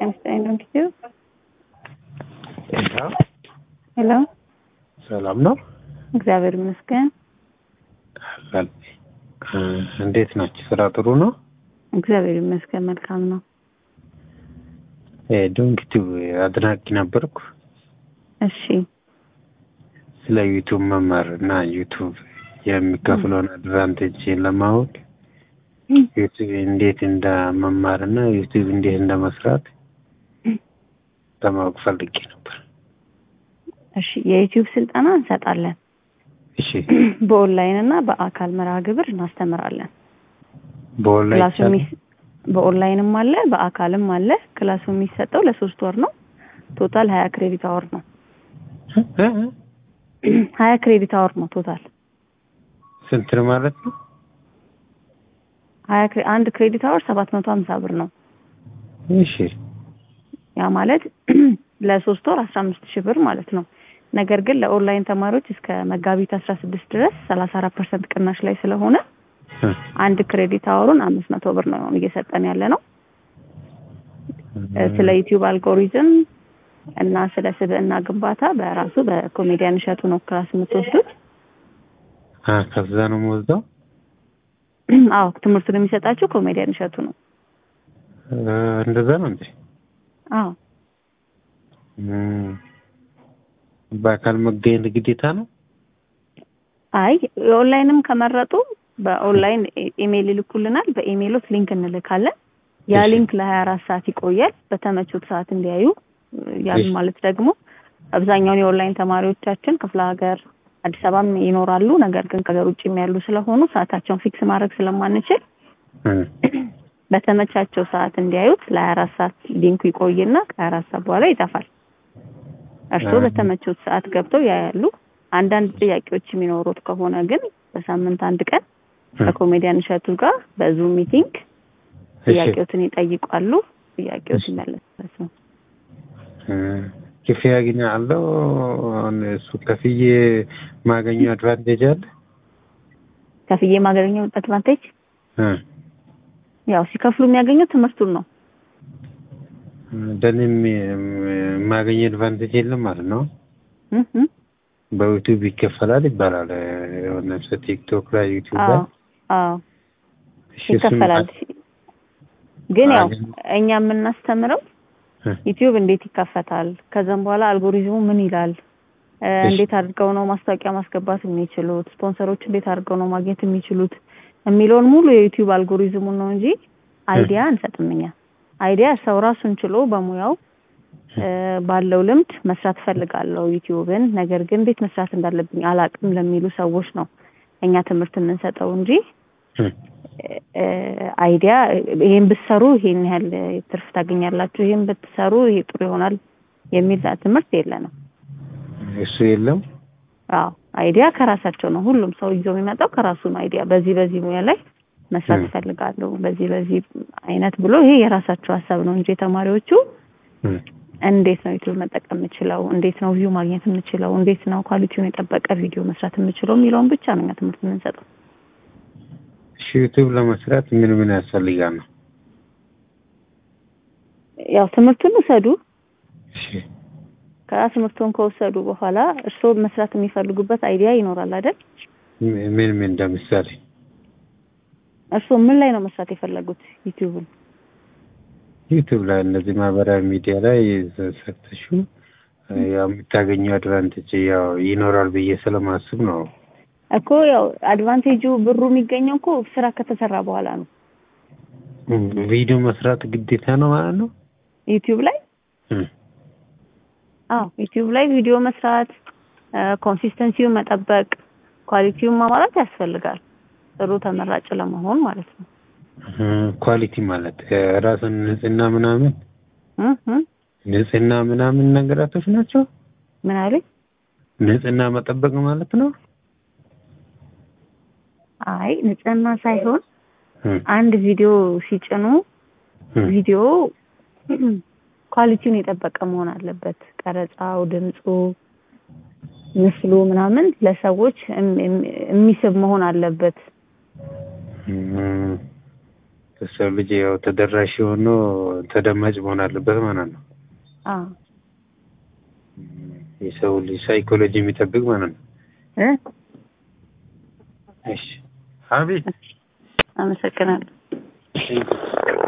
ጤና ይስጥልኝ እንግዲህ ጤና ሄሎ ሰላም ነው? እግዚአብሔር ይመስገን አለን። እንዴት ናችሁ? ስራ ጥሩ ነው? እግዚአብሔር ይመስገን መልካም ነው ዶንኪቲቭ አድናቂ ነበርኩ። እሺ ስለ ዩቱብ መማር እና ዩቱብ የሚከፍለውን አድቫንቴጅ ለማወቅ ዩቱብ እንዴት እንደ መማር እና ዩቱብ እንዴት እንደ መስራት ለማወቅ ፈልጌ ነበር። እሺ የዩቲዩብ ስልጠና እንሰጣለን እሺ በኦንላይን እና በአካል መርሃ ግብር እናስተምራለን በኦንላይን ክላሱ የሚስ- በኦንላይንም አለ በአካልም አለ ክላሱ የሚሰጠው ለሶስት ወር ነው ቶታል ሀያ ክሬዲት አወር ነው ሀያ ክሬዲት አወር ነው ቶታል ስንት ነው ማለት ነው? ሀያ ክሬ- አንድ ክሬዲት አወር ሰባት መቶ ሀምሳ ብር ነው እሺ ያ ማለት ለሶስት ወር አስራ አምስት ሺህ ብር ማለት ነው ነገር ግን ለኦንላይን ተማሪዎች እስከ መጋቢት አስራ ስድስት ድረስ ሰላሳ አራት ፐርሰንት ቅናሽ ላይ ስለሆነ አንድ ክሬዲት አወሩን አምስት መቶ ብር ነው እየሰጠን ያለ ነው ስለ ዩቲዩብ አልጎሪዝም እና ስለ ስብዕና ግንባታ በራሱ በኮሜዲያን እሸቱ ነው ክላስ የምትወስዱት አ ከዛ ነው የምወስደው። አዎ ትምህርቱን የሚሰጣችሁ ኮሜዲያን እሸቱ ነው አ፣ እንደዛ ነው እንዴ? አዎ እም፣ በአካል መገኘት ግዴታ ነው? አይ የኦንላይንም ከመረጡ በኦንላይን ኢሜይል ይልኩልናል በኢሜይሎት ሊንክ እንልካለን ያ እሺ። ሊንክ ለሀያ አራት ሰዓት ይቆያል በተመቹት ሰዓት እንዲያዩ ያን እሺ። ማለት ደግሞ አብዛኛውን የኦንላይን ተማሪዎቻችን ክፍለ ሀገር አዲስ አበባም ይኖራሉ ነገር ግን ከሀገር ውጭም ያሉ ስለሆኑ ሰዓታቸውን ፊክስ ማድረግ ስለማንችል እም፣ በተመቻቸው ሰዓት እንዲያዩት ለሀያ አራት ሰዓት ሊንኩ ይቆይና ከሀያ አራት ሰዓት በኋላ ይጠፋል እርስዎ አ- በተመቹት ሰዓት ገብተው ያያሉ አንዳንድ ጥያቄዎች የሚኖሩት ከሆነ ግን በሳምንት አንድ ቀን እም፣ ከኮሜዲያን እሸቱ ጋር በዙም ሚቲንግ እሺ። ጥያቄዎትን ይጠይቃሉ ጥያቄዎች ይመለሳሉ እም፣ ክፍያ አገኛለሁ? አሁን እሱ ከፍዬ ማገኘው አድቫንቴጅ አለ? ከፍዬ የማገኘው አድቫንቴጅ እ፣ ያው ሲከፍሉ የሚያገኙት ትምህርቱን ነው ለእኔ የማገኘው አድቫንቴጅ የለም ማለት ነው? እህ እህ። በዩቲዩብ ይከፈላል ይባላል። የሆነ ሰው ቲክቶክ ላይ ዩቲዩብ ላይ አዎ አዎ እሺ፣ እሱን ይከፈላል ግን ያው አገኝ- እኛ የምናስተምረው እ፣ ዩቲዩብ እንዴት ይከፈታል ከዛም በኋላ አልጎሪዝሙ ምን ይላል እ፣ እሺ። እንዴት አድርገው ነው ማስታወቂያ ማስገባት የሚችሉት ስፖንሰሮች እንዴት አድርገው ነው ማግኘት የሚችሉት የሚለውን ሙሉ የዩቲዩብ አልጎሪዝሙን ነው እንጂ አይዲያ አንሰጥም እኛ አይዲያ ሰው ራሱን ችሎ በሙያው እ፣ ባለው ልምድ መስራት ፈልጋለሁ ዩቲዩብን ነገር ግን እንዴት መስራት እንዳለብኝ አላቅም ለሚሉ ሰዎች ነው እኛ ትምህርት የምንሰጠው እንጂ እ፣ እ፣ አይዲያ ይሄን ብትሰሩ ይሄን ያህል ትርፍ ታገኛላችሁ፣ ይሄን ብትሰሩ ይሄ ጥሩ ይሆናል የሚል ትምህርት የለንም። እሱ የለም። አዎ አይዲያ ከራሳቸው ነው። ሁሉም ሰው ይዞ የሚመጣው ከራሱ ነው። አይዲያ በዚህ በዚህ ሙያ ላይ መስራት እ። እፈልጋለሁ፣ በዚህ በዚህ አይነት ብሎ ይሄ የራሳቸው ሀሳብ ነው እንጂ ተማሪዎቹ እ፣ እንዴት ነው ዩቲዩብ መጠቀም የምችለው፣ እንዴት ነው ቪው ማግኘት የምችለው፣ እንዴት ነው ኳሊቲውን የጠበቀ ቪዲዮ መስራት የምችለው የሚለውን ብቻ ነው እኛ ትምህርት የምንሰጠው። እሺ፣ ዩቲዩብ ለመስራት ምን ምን ያስፈልጋል ነው? ያው ትምህርቱን ውሰዱ። እሺ፣ ከዛ ትምህርቱን ከወሰዱ በኋላ እርስዎ መስራት የሚፈልጉበት አይዲያ ይኖራል አይደል? ምን ምን ምን እንደምሳሌ እርስዎ ምን ላይ ነው መስራት የፈለጉት ዩቲዩብን? ዩቲዩብ ላይ እነዚህ ማህበራዊ ሚዲያ ላይ ሰርተሹ ያው የምታገኘው አድቫንቴጅ ያው ይኖራል ብዬ ስለማስብ ነው። እኮ ያው አድቫንቴጁ ብሩ የሚገኘው እኮ ስራ ከተሰራ በኋላ ነው። ቪዲዮ መስራት ግዴታ ነው ማለት ነው። ዩቲዩብ ላይ እ፣ አዎ ዩቲዩብ ላይ ቪዲዮ መስራት ኮንሲስተንሲውን መጠበቅ ኳሊቲውን ማሟላት ያስፈልጋል ጥሩ ተመራጭ ለመሆን ማለት ነው። እ፣ ኳሊቲ ማለት እ፣ ራስን ንጽህና ምናምን እህ እህ። ንጽህና ምናምን ነገራቶች ናቸው። ምን አለኝ? ንጽህና መጠበቅ ማለት ነው። አይ ንጽህና ሳይሆን እ፣ አንድ ቪዲዮ ሲጭኑ እ፣ ቪዲዮ ኳሊቲውን የጠበቀ መሆን አለበት። ቀረጻው፣ ድምፁ፣ ምስሉ ምናምን ለሰዎች እም- እም- የሚስብ መሆን አለበት። እ፣ የሰው ልጅ ያው ተደራሽ ሆኖ ተደማጭ መሆን አለበት ማለት ነው። አዎ የሰው ልጅ ሳይኮሎጂ የሚጠብቅ ማለት ነው። እ እሺ አቤት አመሰግናለሁ። ቴንክ ዩ